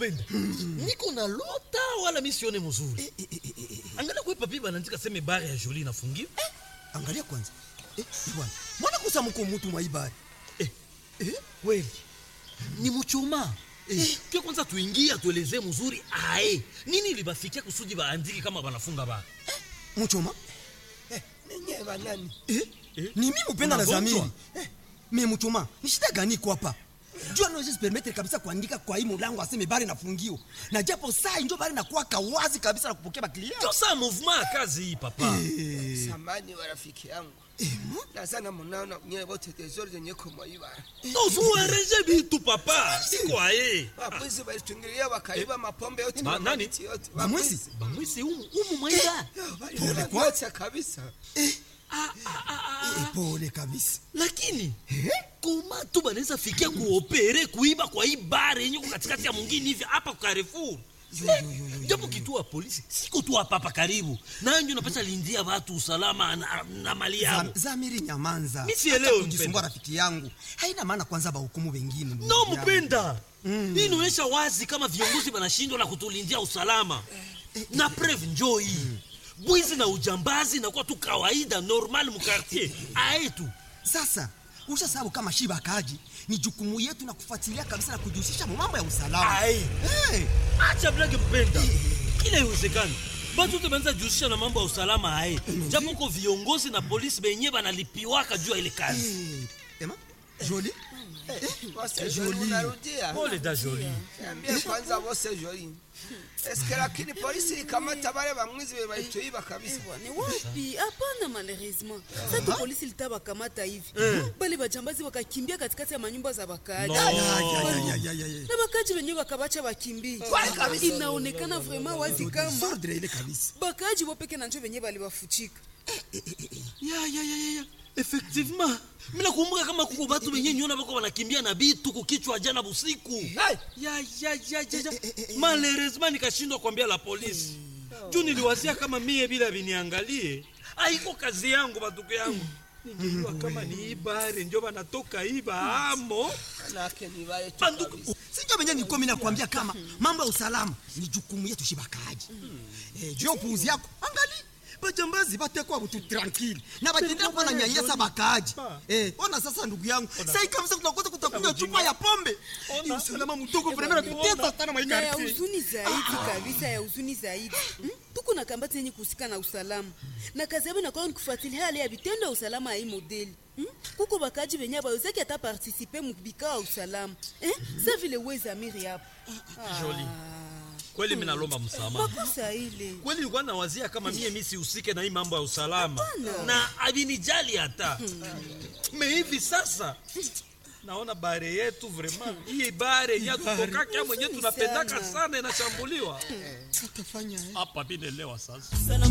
kupenda niko na lota wala mi sione mzuri Eh, eh, eh, eh, eh. angalia kwe papi banaandika seme bare ya joli inafungiwa angalia kwanza eh, bwana mwana kusa mko mutu mwaibari eh, eh, kweli ni muchuma eh, ke kwanza tuingie atuelezee mzuri ae nini libafikia kusudi baandiki kama banafunga bara muchoma ninye banani eh? Eh? ni mimi upenda na Unagonjwa? zamiri eh, me muchoma ni shida gani iko hapa jua naweza permettre kabisa kuandika kwa hii mulango aseme bari nafungio na japo saa injo bari nakuwaka wazi kabisa na kupokea baklia ndio saa mouvement ya kazi hii papa samani wa rafiki yangu nazana munaona nyewe wote tezori zenye kumwaiba tozuereje bitu papa siko aye wabwizi walitungilia wakaiba mapombe yote Ma- na nani? mamiti yote bamwezi bamwisi umu, umu mwaida Pole kwa- yote kabisa Eh, pole kabisa lakini koma tu banaweza fikia kuopere kuiba kwa hii bare yenye ko katikati ya mwingine hivi hapa kwa Carrefour japo kituo ya polisi siko tu hapa hapa karibu nanjo napasha lindia watu usalama na, na mali yao Zam- zamiri nyamanza Mi sielewi, Acha kujisumbua mpenda. rafiki yangu haina maana kwanza bahukumu wengine ndugu no yangu. mpenda hii inaonyesha wazi kama viongozi wanashindwa na kutulindia usalama na preve njoo hii bwizi na ujambazi nakuwa tu kawaida normal mukartier aetu sasa usha sababu kama shiba kaji ni jukumu yetu na kufuatilia kabisa na kujihusisha mu mambo ya usalama Ai. hey. acha blage mpenda kila iwezekani batu te banza jihusisha na mambo ya usalama aye japo ko viongozi na polisi benye banalipiwaka juu ya ile kazi hey. ema joli wose joli unarudia pole da joli ambie kwanza wose joli eske lakini polisi ikamata bale bamwizi be balituiba kabisa Ni wapi? Hapana, malheureusement sasa polisi litawakamata hivi bale bajambazi wakakimbia katikati ya manyumba za wakaaji No. Ay, ay, ay, ay, ay. na wakaaji wenyewe wakabacha wakimbie. Inaonekana vraiment wazi kama Sordre ile kabisa bakaaji wopeke na njo wenyewe baliwafuchika. ya ya ya ya, ya effectivement mina kumbuka kama kuko batu benye nyona bako banakimbia na bitu kukichwa jana busiku ya ya ya ya ya malheureusement nikashindwa kuambia la polisi juu niliwazia kama mie bila viniangalie aiko kazi yangu batuko yangu ningejua kama ni ibare njo banatoka iba amo manake ni bale tu banduku kabisa. sinjo venye nilikuwa mimi nakwambia kama mambo ya usalama ni jukumu yetu shibakaji eh, juu ya upuuzi yako angali bajambazi batekwa butu tranquille na batendea kuwa na nyanyasa bakaaji eh, ona sasa ndugu yangu sai kabisa tunakosa kutakunywa chupa ya pombe ni usalama mdogo vrema natutesa sana na ya maikarti huzuni zaidi kabisa ya huzuni zaidi Hmm? tuko na kambati yenye kuhusika na usalama na kazi yabo inakuwa ni kufuatilia hali ya vitendo ya usalama ya hii modeli Hmm? kuko bakaji benye abawezaki hata partisipe mubikao ya usalama Eh? sa vile wezamiri hapo Jolie. kweli mi nalomba msamaha makosa ile kweli nilikuwa nawazia kama mie mi sihusike na hii mambo ya usalama na avinijali hata me hivi sasa naona bare yetu vraiment hii bare yenye tutokaka mwenye tunapendaka sana inashambuliwa hapa vinelewa sasa